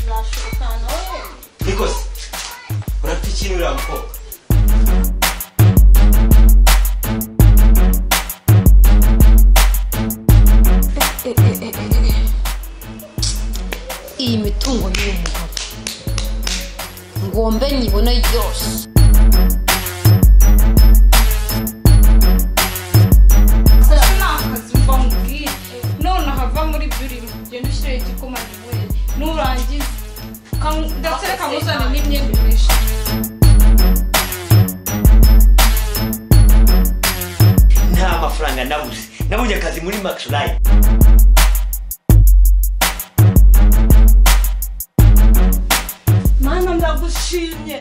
nashoboka nawe Nikos, urafite ikintu uriya mukobwa iyi mitungo y'uyu mugabo ngombe nyibone yose ese ni akazi mba mubwire none hava muri byo urimo genda ushyire igikoma ntiwere nurangiza kam- ndetse reka nkuzane n'imyenda imeshe nta mafaranga nabuze nabonye akazi muri max live mana ndagushimye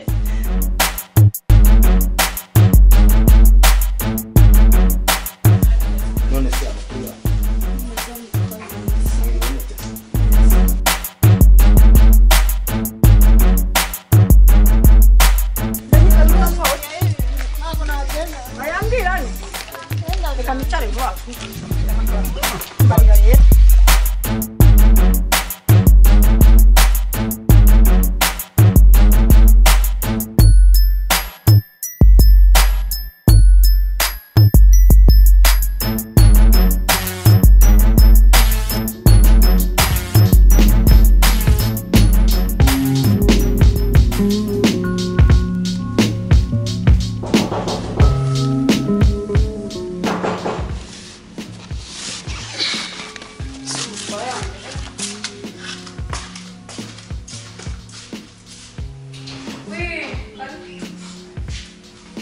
none se amakuru yawe Ntibiboneka.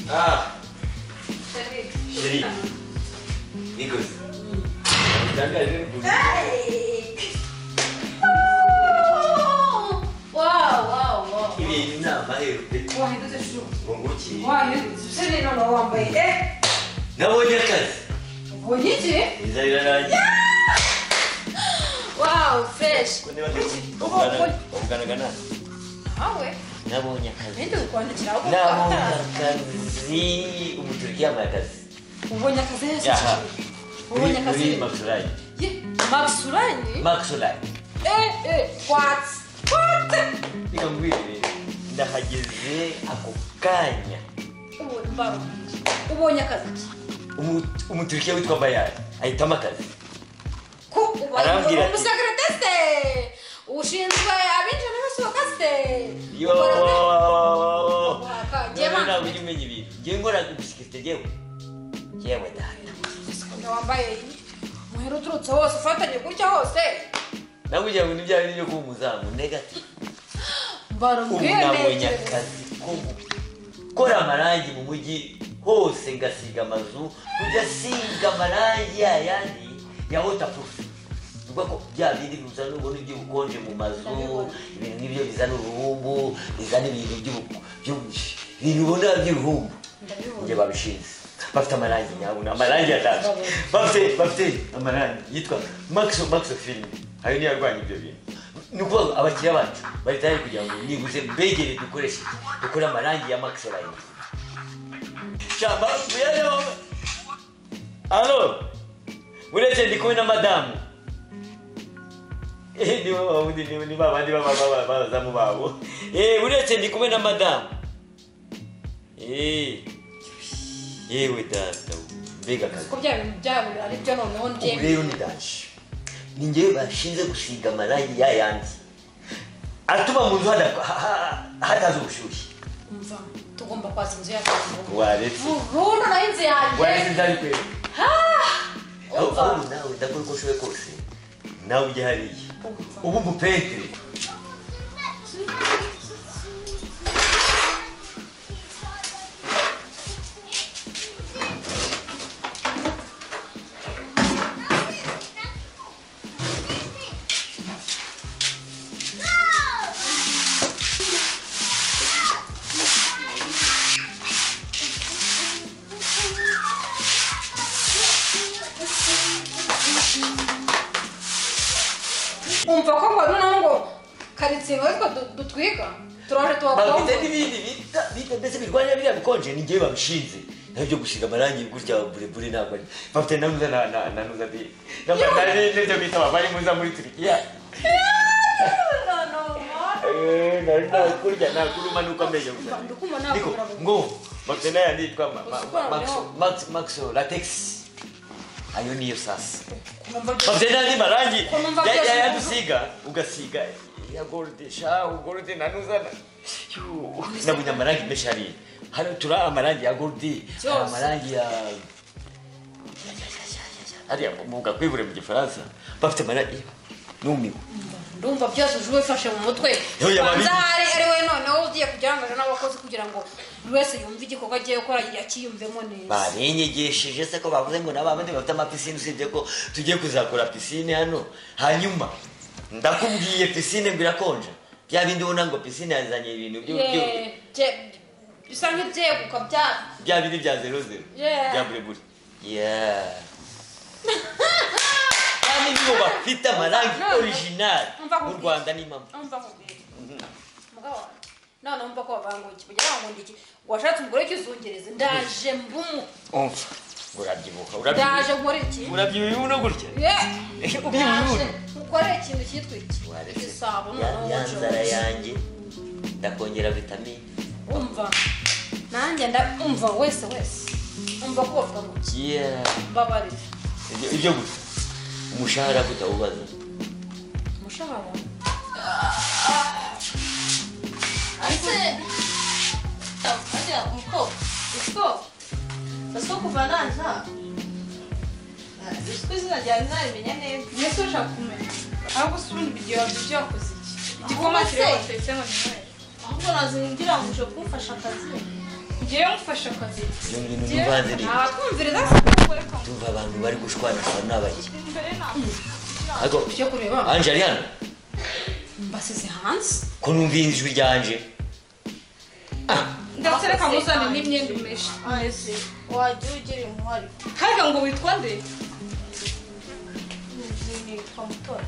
Ah, chérie. Nikos. Utangaje n'ukuntu. Ibintu ni amahero pe. wahindutse shuru Bungukiye. wahindutse se rero nawe wambaye eh Nabonye akazi. ubonye iki Biza biranangiye. wawu fureshi Ko niba ndikuvugana- kuvugana nawe. nawe Nabonye akazi. ibindi bikwandikiraho Nabonye akazi. Ubu turi kwiyambaye akazi. ubonye akazi heza Aha. ubonye Muri- akazi muri Max Live. ye mabusurani Max Live. eh eh watsi watsi Reka nkubwire, ndahageze ako kanya ubonye mbaru ubonye akazi ki Umu- umuturikiya witwa bayari ahitamo akazi ko Arambwira ubonye ati- umusekeretesite ushinzwe abinjira n'abasohoka site Yo! Waka, None jema. ntabwo ujya umenya ibintu ngewe ngora gusikirite jyewe jyewe dahana ukuntu wambaye umuhera uturutse hose ufatanye gutya hose nawe ugira ngo nibyo ari byo kuba umuzamu negati mbaru ubu nabonye bwirengeje akazi ko gukora amarangi mu mujyi hose ngasiga amazu kujya asiga amarangi yayandi ya wotapurufu bivuga ko bya bindi bizana ubona iby'ubukonje mu mazu ibintu nk'ibyo bizana uruhumbu bizana ibintu by'ubu- by'ubu- ibintu ubona by'uruhumbu njye babishinze bafite amarangi nyabo ni amarangi yatatu bafite bafite amarangi yitwa maxo maxo filime ayo niyo arwanya ibyo bintu ni ukuvuga abakiriya bacu bari tayari kugira ngo nibuze mbegere dukoreshe dukore amarangi ya maxo line shamba muyareho alo mureke ndi kumwe na madamu Eh, ni ba wundi ni ni ba bandi ba ba ba- ba- bazamu babo eh uretse ndi kumwe na madamu eh yewe data mbega akazi ko bya bintu byabo ari byo noneho ubu njyewe rero ni danje ni njyewe bashinze gusiga amarangi ya yandi atuma mu nzu hada- ha- ha- hataza ubushyushye umva tugomba kwatsa inzu yacu waretse burundu nayo inzu waretse yanjye ndari kwera aho umva ubu nawe ndakora uko ushoboye kose nawe ujya hariya ubu mupentere umva ko ngo noneho ngo karitsiye ngo ariko du- dutwiga turaje bafite tubakombe n'ibindi bita bita ndetse birwanya biriya bikonje ni njyewe babishinze nawe byo gusiga amarangi gutya burebure ntabwo ari bafite nanuza na na nanuza di nabyo bita abavarimuza muri turikiya No, no, no. Eh, nari nakurya nakurumanuka amenyo gusa ndukuma niko nakubura ngo maxo nayo yanditwa ma- ma- Usukura maxo leo. maxo maxo latex ayo niyo sasa kumva maxo nandi marangi Kwa mambo ya- ya- ya- yadusiga ugasiga ya gold shahu gold nanuzana Yu, nabunya amarangi menshi hari hano turi amarangi ya gold hari Yose. amarangi ya hariya muga kwibure mu gifaransa bafite amarangi numiwe ndumva byose uje ubifashe mu mutwe Yo, yaba bibi. Banza hari ari we noneho ugiye kugirangaza n'abakozi kugira ngo buri wese yumve igikorwa agiye gukora akiyumvemo neza barenyegesheje se ko bavuze ngo n'abandi bafite amapisine usibye ko tugiye kuzakora pisine hano hanyuma ndakubwiye pisine ngo irakonja bya bindi ubona ngo pisine yazanye ibintu byo Ye, byo- bye- bisa nk'ibyeguka byabo bya bindi bya zero zero Yeah. bya buri buri Yeah. kandi nibo bafite amarangi No, no. orijinali Umva mu nkubwire. rwanda ni mama umva nkubwire mugabo wanjye noneho mva ko bavanguye kugira ngo ndiki washatse umugore w'ikizungereza ndaje mbumu umva urabyibuha ndaje urabyibuha nkore iki urabyibuha ubu no gutya ye ubyibuha ubu ndaje no. nkore ikintu cyitwa iki Waretse. igisabo Ya- noneho ya nzara wowe yanjye ndakongera vitamine umva nanjye ndumva wese wese umva ko bavuga ngo Yeah. mbabarire Ibyo- ibyo gusa umushahara kutawubaza umushahara ese ajya umukobwa umukobwa asa kuva naza isi izina ryawe ntarimenya neza mbese ushaka kumenya ahubwo se ubundi ibyo bigihe wabyo byakoze iki igikoma Ahubwo se- kiriho batetse ngo ni noheli ahubwo naza ngira ngo uje kumfasha akazi ngewe ngufashe akazi ibyo bintu ntivanze ni ntabatwumviriza tuva abantu bari gushwanishwa n'abaki imbere ntabwo ariko ibyo kureba anje ari hano mbasize hanze ko numva ijwi ryanje ndetse reka muzane n'imyenda imeshe ese wajya ugira intwari harya ngo witwa nde nitwa mutora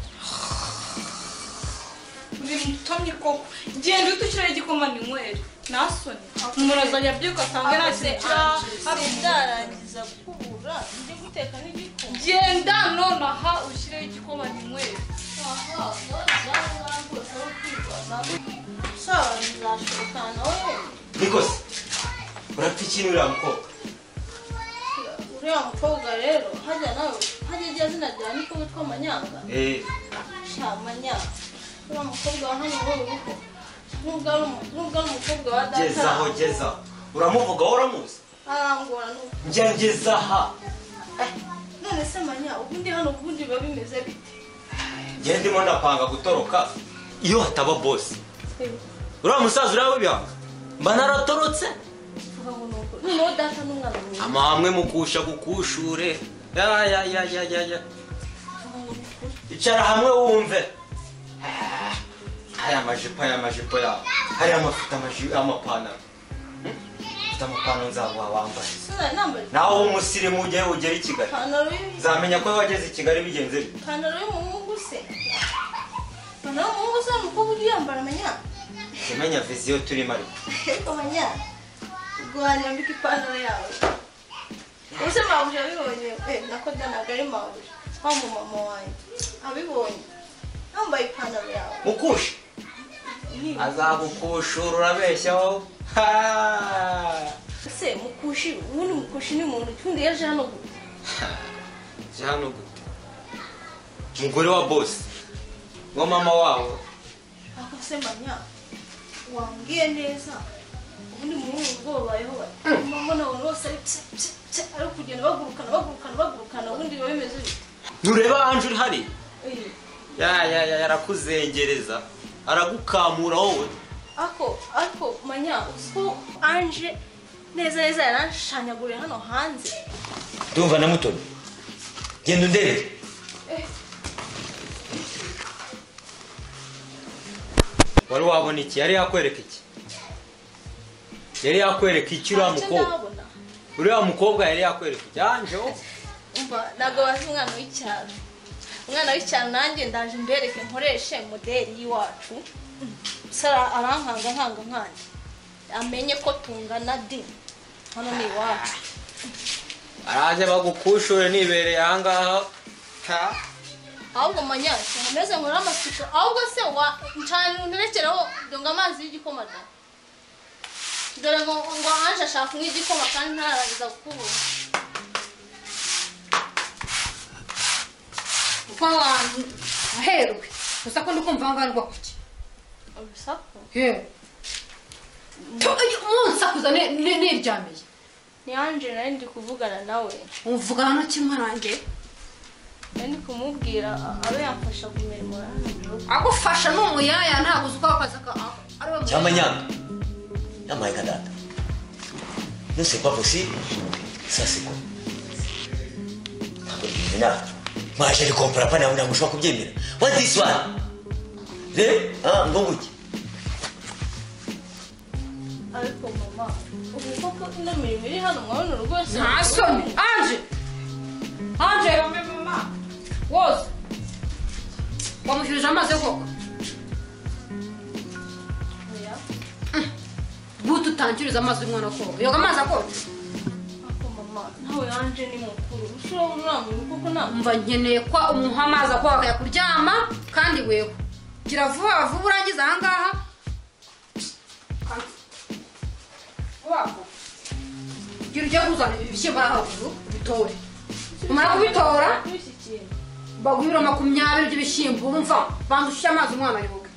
uri mutomyi koko genda uhita ushyiraho igikoma ni nywere nasoni umuntu azajya abyuka asanga nta ese kintu kirahari ase byarangiza kubura ndi guteka n'igikoma genda nonaha ushyireho igikoma ni nywere sawa nzashobokana nawe nikose urapfa ikintu uriya mukobwa uriya mukobwa rero hajya nawe hajya igihe zina ryawe niko witwa manyanga sha manyanga uriya mukobwa wa hano muri uru rugo nubwo ari umu- nubwo ari umukobwa wa gezaho data gezaho uramuvugaho uramuzi arangora n'ubu njya ngezaha Eh, none se manya ubundi hano ubundi biba bimeze bite njya ndimo ndapanga gutoroka iyo hataba bosi uriya musaza uriya w'ibihaha mba naratorotse ubaho ni uko noneho data n'umwana mwiza amahame mukusha kukushure ya ya ya ya ya ya icara hamwe wumve hariya amajipo hariya amajipo yawe hariya amafite amaji- amapantaro Hmm? mfite amapantaro nzaguha wambaye sinari nambaye nawe w'umusirimu ujye ugera i kigali ipantaro y'ibiti nzamenya ko wageze i kigali bigenze bite ipantaro y'umuhungu se ipantaro y'umuhungu se umukobwa ujya uyambara manya Jya umenya viziyo turimo ariko ariko manya ubwo wanyambika ipantaro yawe ubuse mabuja abibonye eh, nako danaga ari mabuja wa mu mama wanjye abibonye yambaye ipantaro yawe mukusha azagukushura urabeshyaho Ha! se mukushi ubundi mukushi ni muntu undi yaje hano gu- jya hano gute umugore wa bosi wa mama wawe ako se manya wambwiye neza ubundi muhungu ubwo babayeho mbona abantu bose ari pse pse pse ari kugenda bagurukana bagurukana bagurukana ubundi biba bimeze bite ntureba anje uri hari Eh, ya ya ya arakuzengereza aragukamura wowe ako ako manya uzi ko anje neza neza yaranshanyaguye hano hanze ndumva na mutoni genda undebere wari wabona iki yari yakwereka iki yari yakwereka iki uriya Anje mukobwa ndabona uriya mukobwa yari yakwereka iki yanje wowe umva ntabwo bazi umwana w'icyaro umwana w'icyaro nanjye ndaje mbereke nkoreshe modeli y'iwacu sara arankanga nkanga nkandi amenye ko tungana di hano ni iwacu araje bagukushure nibereye ahangaha ahubwo manyashya nkomeze nkore amasuku ahubwo se wa ncana nterekeraho ngo amazi y'igikoma da dore ngo ngo anje ashaka kunywa igikoma kandi ntararangiza kukubura kuko abantu aherwe gusa ko ndi kumva aho ngaho kuki urusaku yewe munsakuza niryamiye ni anje nari ndi kuvugana nawe muvugana no kimwe nanjye nari ndi kumubwira abe yamfasha kumurimo agufasha ni umuyaya ntabwo uzi uko akazi aka ari we cyangwa nyanga namayika data no c'est pas possible ça c'est quoi ntabwo bimeze nawe mwaje ari kompara pa nawe ntabwo ushobora kubyemera what this one rero ah ngo nguke ariko mama ubu koko ino mirimo iri hano mwabona urugo rwose nta soni anje anje woza wamushyirije amazi yo koga Oya. butu utangiriza amazi y'umwana koga yoga amazi akonje Ako mama nawe yanje ni mukuru ushobora kurambuye kuko ntabwo mva nkeneye ko umuha amazi akoga akajya kuryama kandi wewe gira vuba vuba urangiza aha ngaha vuba vuba gira ujye kuzana ibishyimbo hano hejuru ubitore umara kubitora w'iki kintu baguha ibiro makumyabiri by'ibishyimbo urumva banza ushyire amazi umwana yoga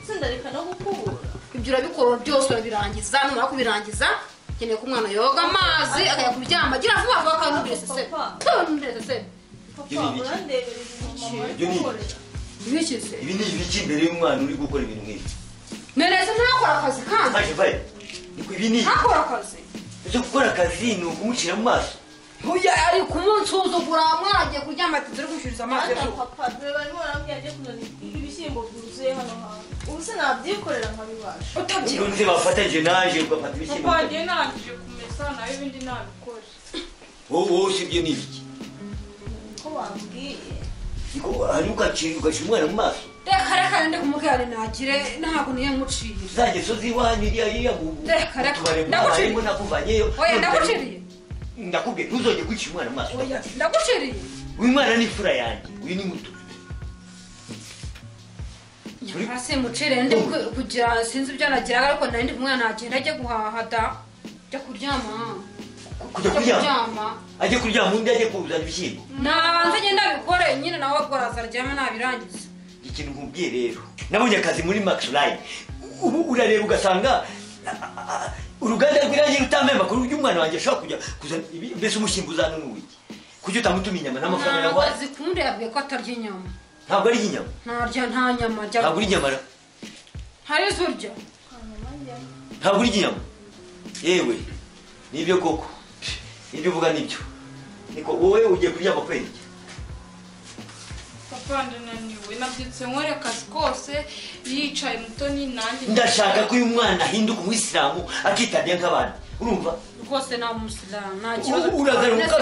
itsinda reka no gukubura ibyo urabikora byose urabirangiza numara kubirangiza nkeneye ko umwana yoga amazi akajya kuryama gira vuba vuba kandi ntubirese se ntubirese se papa Ibi biki? urandebera ibintu mama Ibyo ni- yagukorera ibikize ibi ni ibiki imbere y'umwana uri gukora ibintu nk'ibi neretse ntakora akazi kandi maje vare niko ibi ni ntakora akazi ibyo gukora akazi ni ukumucira mu maso Oya ari kumunsuzugura mwaragiye kuryama ati turi kumushyiriza amazi Anta yo kunywa." papa dore barimo barambwira ajye kuzana ibishyimbo byuzuye hano hantu ubu se nabyikorera nkabibasha utabyibuha nunze bafatanyije naje ugafata ibishyimbo papa njyewe narangije kumesa nawe ibindi nabikore wowe wowe si ibyo ni ibiki ko bambwiye niko hanyuma ugacira ugacira umwana mu maso reka reka ndi kumubwira ngo ntagire ntabwo niyo muciriye uzajya soza iwanyu iriya iriya mu Reka, reka. utubari mwabayemo, Ndaguciriye. nakuvanyeyo oya ndaguciriye ndakubwiye ntuzongere guca umwana mu maso oya ndaguciriye uyu mwana ni imfura yanjye uyu ni muto nyamara simucire ndi ku- kugira sinzi ibyo anagiraga ariko nari ndi kumwana agenda ajye guhaha da ajya kuryama kujya ajya kuryama kuryama ajye kuryama undi ajye kuzana ibishyimbo nabanza agenda abikore nyine nawe abwaraza aryame nabirangiza ikintu nkubwiye rero nabonye akazi muri max line ubu urareba ugasanga a- a- a- uruganda rw'irangi rutambaye amakuru y'umwana wanjye ashobora kujya kuzana ibi- mbese umushyimbo uzana n'uwiki kuki utamutuma inyama n'amafaranga ntabwo yaguhaye azikunda yabwiye ko atarya inyama ntabwo ari inyama ntarya nta nyama arya ntabwo uri inyama ra- hari izo urya hanyuma njyayo ntabwo urya inyama yewe nibyo koko nibyo uvuga nibyo niko wowe ugiye kuryama kwenge papa ndananiwe nabyutse nkore akazi kose yicaye mutoni nanjye ndashaka ko uyu mwana ahinduka umwisilamu akitabye nk'abandi urumva rwose nta musilamu nta kibazo uragaruka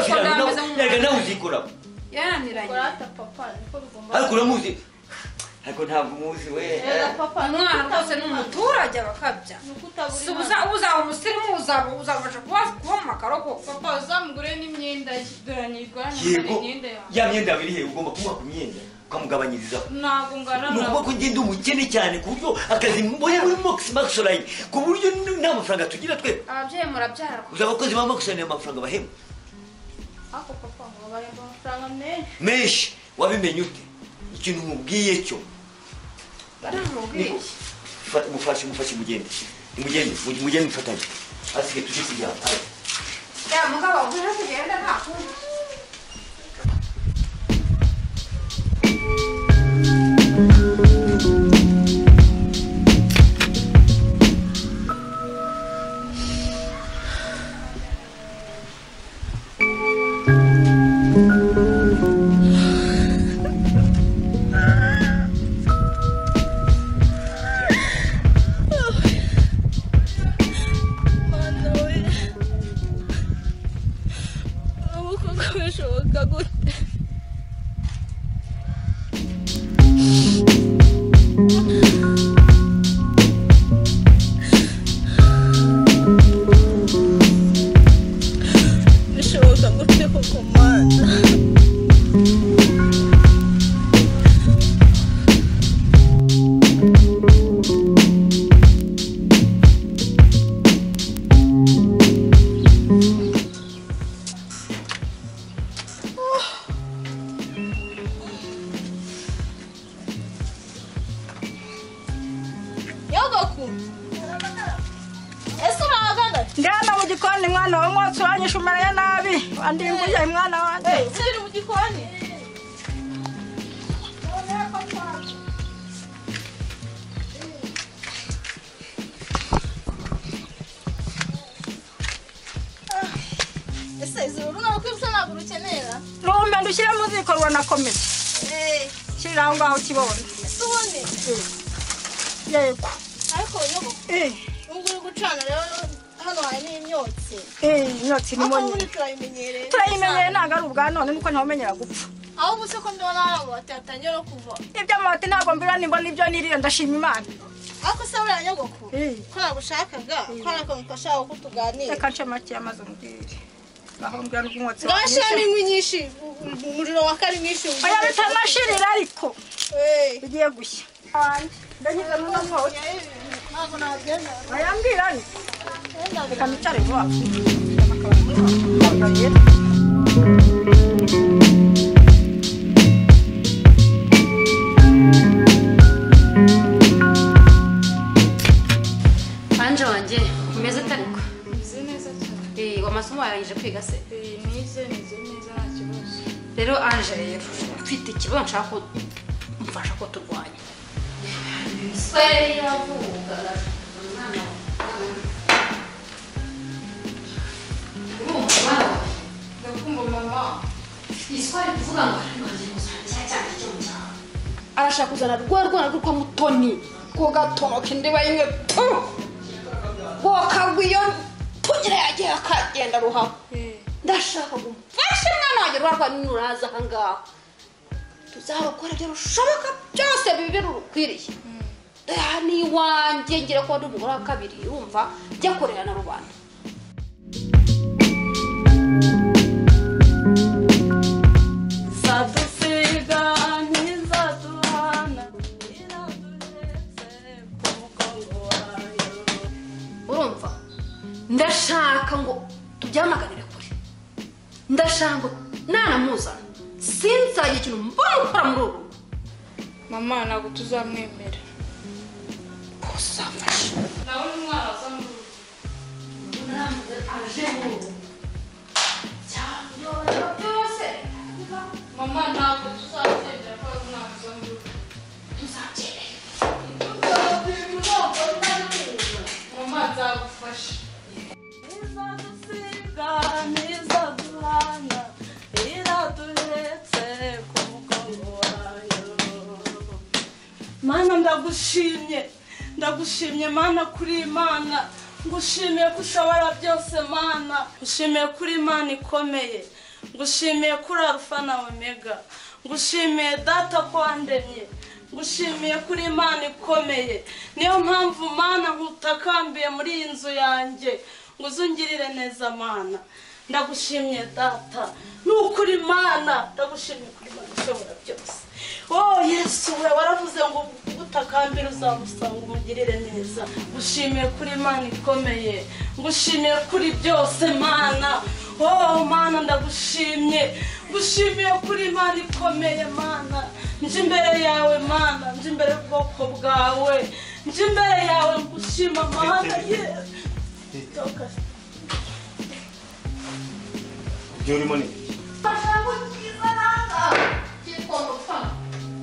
yaga nawe uzikoraho yaraniranye korata papa niko bigomba ariko uramuzi ariko ntabwo umuzi we Rero papa ni umwana rwose ni ukutabura- umuturage bakabya ni ukutabura si Imana. uza- uzaba umusirimu uzaba uzabasha kuba kuba mu makaro koko papa uzamugure n'imyenda ye dore nirwara yego imyenda yawe ya myenda yawe iri hehe ugomba kumuha ku myenda ukamugabanyirizaho ntabwo ngana ni ukuvuga nawe ko ngenda umukene cyane ku buryo akazi mbone muri mox maxoline ku buryo n- nta mafaranga tugira twe ababyeyi murabyara gusa abakozi ba maxoline amafaranga bahembwa ako papa ngo baremba amafaranga menshi menshi wabimenye ute ikintu nkubwiye cyo baramubwiye Fata- mufashe mufashe mugende mugende mu- mugende mufatanye asigaye tujye kujyana aye. ya mugabo ubwira kugenda nta kundi mana we ubu koko bishoboka gute bishoboka gute koko mana gikoni mwana wawe mwotsi wanyishe umereye nabi wandimbuye mwana wanjye uri mu gikoni ese izuru runaka usa ntabwo urukenera rumbe ndushyire mu ziko runakomeye shyirira aho ngaho kibondo ese ubundi yego ariko nyoko Eh, ubwo uri gucana rero hano hari n'imyotsi eh, imyotsi ni aho munini muri turayimenyereye turayimenyeye ntabwo ari ubwa none nuko ntawumenyera gupfa aho ubu se ko mbibona hari amabati yatangiye no kuva ibyo amabati ntabwo mbira nimba nibyo nirira ndashima imana ariko se buriya nyogoko Eh. ko nagushakaga ko hari akantu kashaka ko tuganira reka nce make y'amazi umbwire ngaho mbwira n'ubwumwotsi ngashira inkwi nyinshi umuriro wa kari mwinshi oya bitanashirira ariko Eh. bigiye gushya ndanyuze n'uno mwotsi ntabwo nagenda oya mbwira ni reka nicare vuba anje wanjye umeze utariko meze neza cyane Eh, amasomo yarangije kwiga se Eh, nize nize neza nta kibazo rero anje rero mfite ikibazo nshaka ko mfasha ko turwanya swe yavugaga umwana wawe ndakumva mama iyi swe ari kuvuga ngo ariko agiye kuzana cya cyane cyo mu cyaro arashaka kuzana rwa rwana rwo kwa mutoni ko gatonoka indiba y'imwe tu rwokagwiyo tugira yagiye akagenda ruhaba Eh, ndashaka ngo mfashe mwana wanjye rwa rwanda nuraza aha ngaha tuzarukora ibyo rushoboka byose bibe rurukwiriye aha ni iwanjye ngira ko ndi umugore wa kabiri urumva jya kurera na rubanda zadusiga ntizaduhana iranduretse ku mugongo wayo urumva ndashaka ngo tubyamaganire kure ndashaka ngo nanamuzana sinzagira ikintu mbona gukora muri uru rugo mama ntabwo tuzamwemera uzamfashe nawe ni umwana waza mu rugo aje muri uru rugo cyangwa byose mama ntabwo tuzagendera ko ari umwana uza mu rugo tuzabyemera mama nzagufasha izadusiga ntizaduhana iraduhetse ku mugongo wayo mana ndagushimye ndagushimye mana kuri imana ngushimiye ko ushobora byose mana ngushimiye kuri imana ikomeye ngushimiye kuri arufa na omega ngushimiye data ko wandemye ngushimiye kuri imana ikomeye niyo mpamvu mana nkutakambiye muri iyi nzu yanjye ngo uzungirire neza mana ndagushimye data ni ukuri mana ndagushimye kuri imana ishobora byose oh yesu we waravuze ngo ubutakambira uzamusanga umugirire neza ngushimiye kuri imana ikomeye ngushimiye kuri byose mana oh mana ndagushimye ngushimiye kuri imana ikomeye mana nje imbere yawe mana nje imbere y'ubwoko bwawe nje imbere yawe ngushima amahanga ye ibyo urimo ni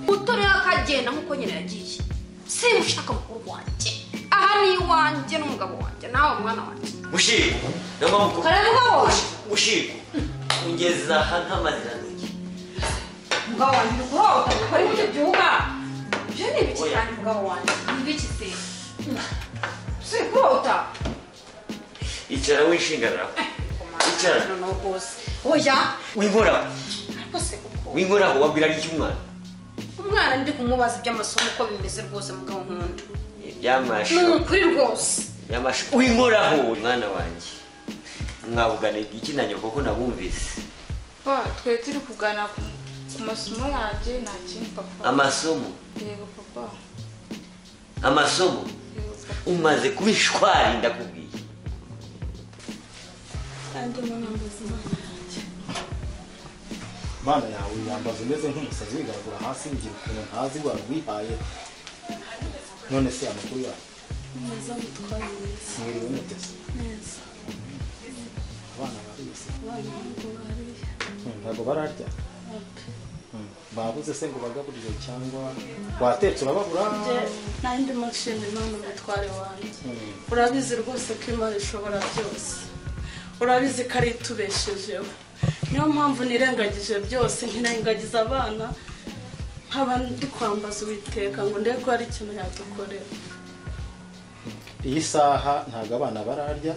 uto rero akagenda nk'uko nyine yagiye simushaka mukuru wanjye aha ni iwanjye n'umugabo wanjye nawe mwana wanjye bushiko niyo mpamvu kareba umugabo wawe bushiko ungeza aha nk'amazirantoki umugabo wanjye uri guhohoterwa ukora ibyo byuka ibyo ni ibiki cyane umugabo wanjye ni ibiki se si kurota icara wishingarara Icara. noneho rwose oya winkoraho ariko se kuko winkoraho wabwira iki umwana umwana ndi kumubaza iby'amasomo uko bimeze rwose mugabo nkunda ni byamashu ukuri rwose byamashu winkoraho mwana wanjye mwavugana iki na nyoko ko nabumvise ba twe turi kugana ku- ku masomo yanjye nta kindi papa amasomo yego papa amasomo yego papa umaze kuba ishwari ndakubwiye kandi mama mbuzima imana yawe yambaza umeze nk'umusazi wigaragura hasi ngira ukuntu ntazi indwara wihaye none se amakuru yawe neza mutwara neza mwiriwe muteze neza abana barize Mm, ntabwo bararya Mm, babuze se ngo bagaburire cyangwa watetse urababura nanjye ndimo nshimira imana umutware wanjye Mm. urabizi rwose ko imana ishobora byose urabizi ko ari itubeshejeho niyo mpamvu nirengagije byose nkirengagiza abana nkaba ndi kwambaza uwiteka ngo ndebe ko hari ikintu yadukorera iyi saha ntabwo abana bararya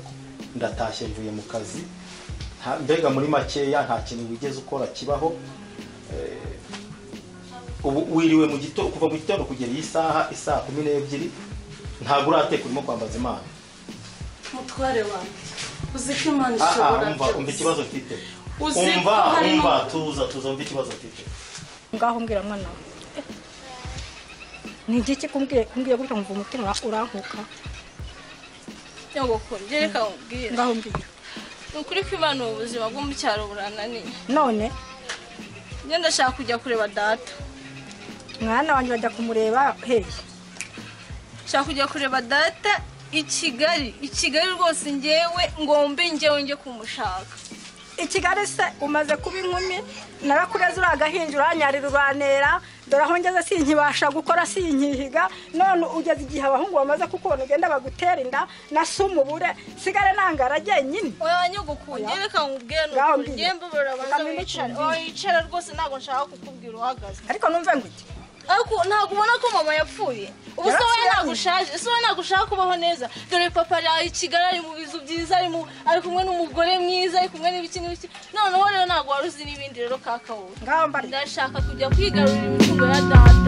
ndatashye mvuye mu kazi nta- mbega muri makeya nta kintu wigeze ukora kibaho Eh, ubu wiriwe mu gitondo kuva mu gitondo kugera iyi saha isaha kumi n'ebyiri ntabwo urateka urimo kwambaza imana mutware wanjye uzi ko imana Ah, ah, ishobora umva umva ikibazo mfite Uzi ko umva harimo- umva tuza tuza umva ikibazo mfite ngaho mbwira mwana we ni igiki kumbwiye kumbwiye gutya nkumva umutima ura- urankuka nyogokuru njye reka nkubwire ngaho mbwira ni ukuri ko imana ubu buzima bwo mu cyaro burananiye none njye ndashaka kujya kureba data mwana wanjye bajya kumureba hehe nshaka kujya kureba data i kigali i kigali rwose ngewe ngombe ngewe njye kumushaka i kigali se umaze kuba inkumi narakureze uriya gahinja uranyarira uranera dore aho ngeze sinkibasha gukora sinkihiga none ugeze igihe abahungu bamaze kukubona ugenda bagutera inda na se umubure sigare nangaragiye nyine oya nyogokuru njye reka nkubwire ni Ngaho ukuri mbwira. njye mbabarira Reka abanza mbine wicare ikindi. oya yicara rwose ntabwo nshaka kukubwira uhagaze ariko numve ngo iki ariko ntabwo ubona ko mama yapfuye ubu se wowe Yarapfuye. ntabwo ushaje ese wowe ntabwo ushaka kubaho neza dore papa ari i kigali ari mu bizu byiza ari mu- ari kumwe n'umugore mwiza ari kumwe n'ibiki n'ibiki noneho rero ntabwo wari uzi n'ibindi rero kaka wowe ngaho mbarira ndashaka kujya kwigarurira imitungo ya data